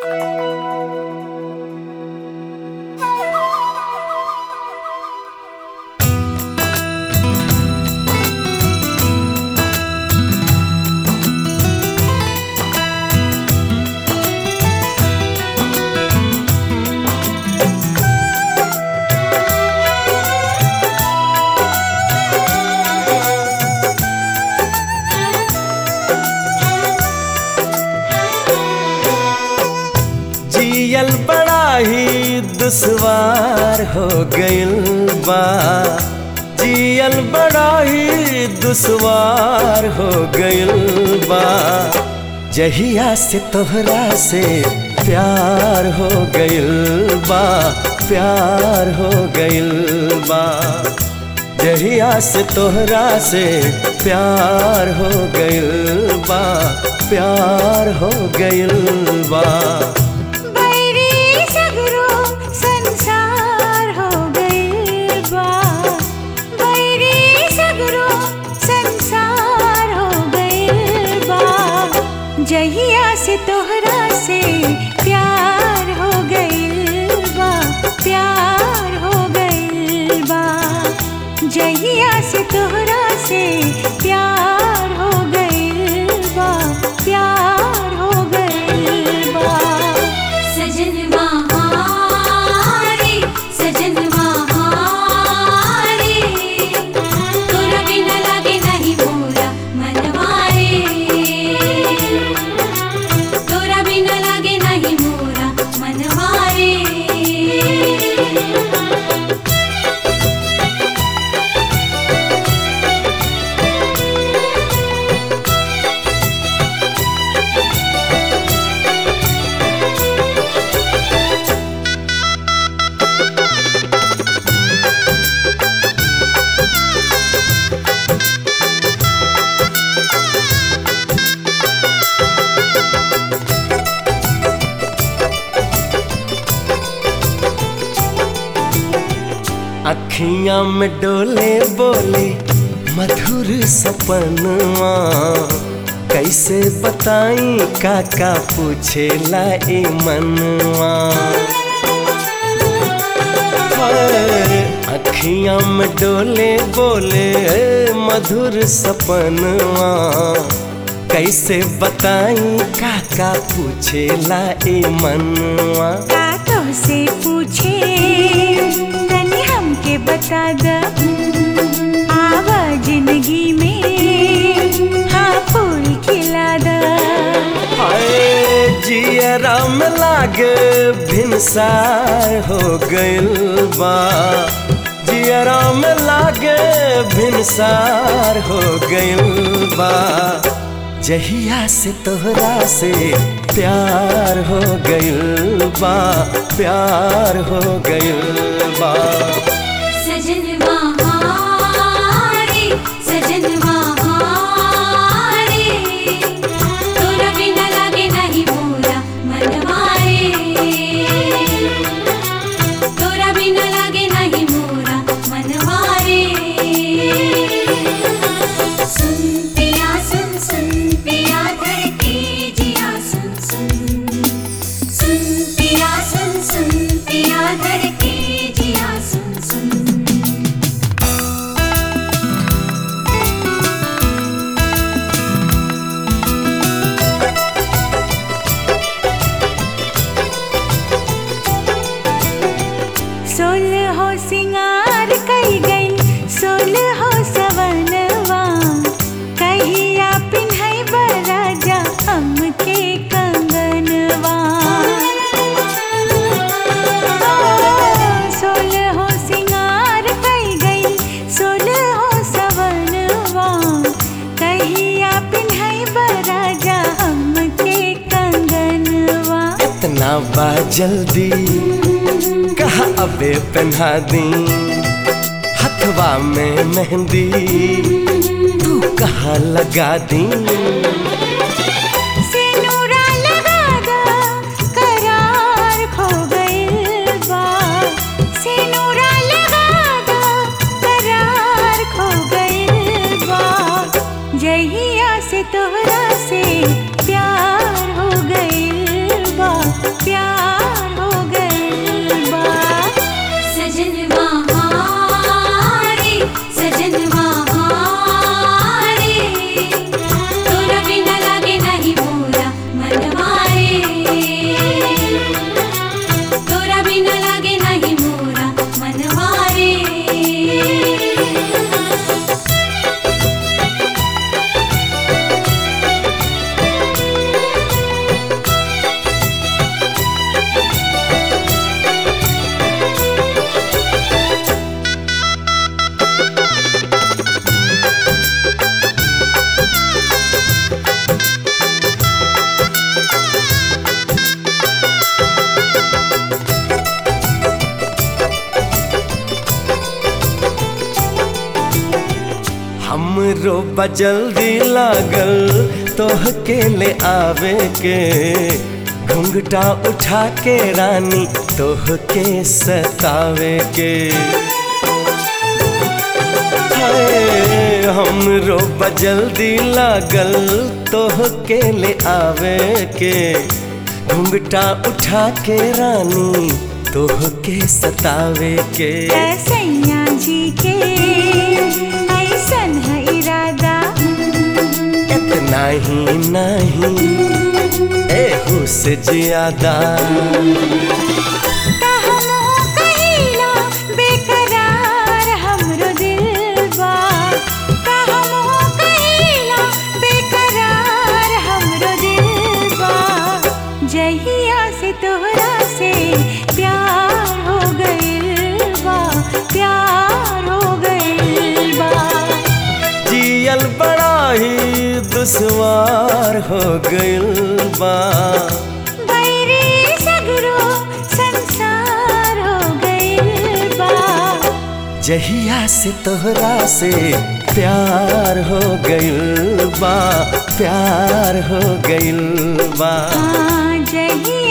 जियल बड़ा ही दुश्वार हो गइल बा जियल बड़ा ही दुश्वार हो गइल बा जहिया से तोहरा से प्यार हो गइल बा प्यार हो गइल बा जहिया से तोहरा से प्यार हो गइल बा प्यार हो गइल बा बैरी सगरो संसार हो गइल बा बैरी सगरो संसार हो गइल बा जहिया से तोहरा से प्यार हो गइल बा प्यार हो गइल बा जहिया से तोहरा से प्यार हो गइल बा प्यार हो गइल बा सजन महारे सजन महारे तोरा बिना लागे नहीं मोरा मनवारे तोरा बिना लागे नहीं मोरा मनवारे अखियां में डोले बोले मधुर सपनवा कैसे बताई काका पूछे लाई मनवा पर अखियां में डोले बोले मधुर सपनवा कैसे बताई काका पूछे लाई मनवा का तो से पूछे तनी हमके बता द आवा जिंदगी में हाँ फूल खिला द हाय जियरा में लागे भिनसार हो गइल बा जियरा में लागे भिनसार हो गइल बा जहिया से तोहरा से प्यार हो गइल बा प्यार हो गइल बा सजन महारे सजन महारे तोरा बिना लागे नहीं मोरा मनवारे तोरा बिना लागे नहीं मोरा मनवारे सुन पिया सुन सुन पिया धरती जिया सुन सुन सुन पिया सुन सुन पिया धरती जिया सुन सुन सोल हो सिंगार कई गई सोल हो सवनवा कहिया पिन्हई बराजा हमके कंगनवा सोल हो सिंगार कई गई सोल हो सवनवा कहिया पिन्हई बराजा हमके कंगनवा इतना बा जल्दी कहा अबे पहना दी हथवा में मेहंदी तू कहा लगा दी सिनुरा लगा दा करार खो गइल बा सिनुरा लगा दा करार खो गइल बा जहिया से तोहरा से प्यार हो गइल बा हमरो बजल्दी लागल तोह के ले आवे के घुंघटा उठा के रानी तोह के सतावे के हाय, हमरो बजल्दी लागल तोह के ले आवे के घुंघटा उठा के रानी तोह के सतावे के सैया जी के ऐसन है इरादा इतना ही नहीं एहू से ज्यादा कहमो कहिला बेकरार हमरो दिल बा कहमो कहिला बेकरार हमरो दिल बा जहिया से तोहरा से प्यार हो गइल बा प्यार हो गइल बा जियल बड़ा ही दुश्वार हो गइल बा बैरी सगरो संसार हो गइल बा जहिया से तोहरा से प्यार हो गइल बा प्यार हो गइल बा हाँ जही